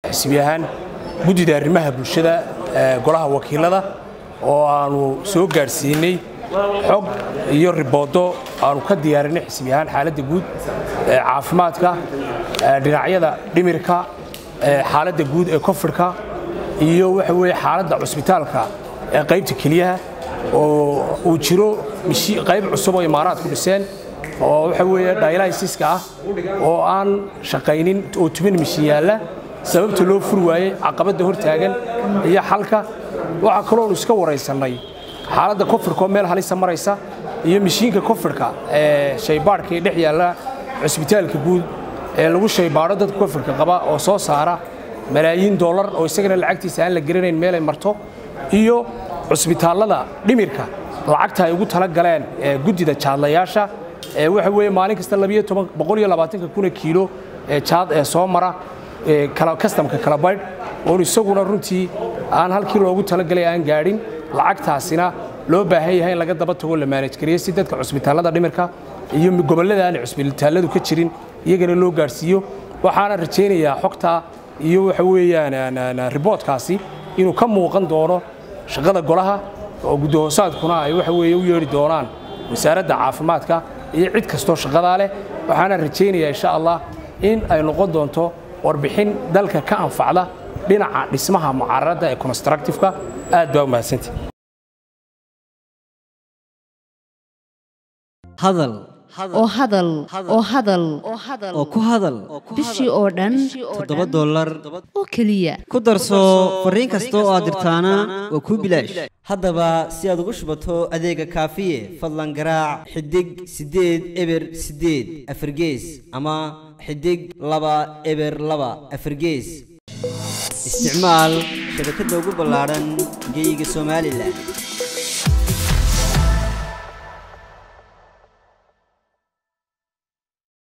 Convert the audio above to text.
xisbi ahaan guddida arrimaha bulshada golaha wakiilada oo aanu soo gaadhsiinay xog iyo riboodo aanu ka diyaarinay xisbi ahaan xaaladda guud caafimaadka dhinacyada dhimirka xaaladda guud ee kofirka iyo waxa weye xaaladda cusbitaalka ee qaybta keliyaha oo uu jiro qayb cusub oo imaaraad ku dhiseen oo waxa weeye daylaysiska ah oo aan shaqaynin oo tuban mishin yaalla sababta loo furi waayey caqabadda hor taagan iyo xalka waxaa kaloonu iska waraysannay xaaladda kofirka oo meel halisa maraysa iyo mishiinka kofirka ee shaybaadhka ee dhex yaalla cusbitaalka guud ee lagu shaybaadho dadka kofirka qaba oo soo saara malaayiin dollar oo isagana lacagtiisa aan la garanayn meelay marto iyo cusbitaallada dhimirka lacagta ay ugu tala galeen guddida jaadlayaasha waxa weeye maalin kasta kuna kiilo ee jaad ee soo mara kastamka kala baydh oon isaguna runtii aan halkii loogu talagalay aan gaadhin lacagtaasina loo baahan yahay in laga daba tago la maanajgariyo si dadka cusbitaallada dhimirka iyo gobollada aan cusbitaalladu ka jirin iyagana loo gaadhsiiyo waxaana rajaynayaa xogtaa iyo waxa weeyaan riboodkaasi inuu ka muuqan doono shaqada golaha oo guddahoosaadkuna ay waxa weeye u yeedhi doonaan wasaaradda caafimaadka iyo cid kastoo shaqadaa leh waxaana rajaynayaa insha allah in ay noqon doonto warbixin dalka ka anfacda dhinaca dhismaha mucaaradda ee constructifeka aad baa u mahadsantay hadal oo hadal oo hadal oo ku hadal bishii oo dhan toddoba dollar oo keliya ku darso fariin kasta oo aad dirtaana waa kuu bilaash haddaba si aad ugu shubato adeega kaafiye fadlan garaac xidig siddeed eber siddeed afargees ama xidig laba eber laba afargees isticmaal shabakadda ugu ballaadhan geeyiga somalilan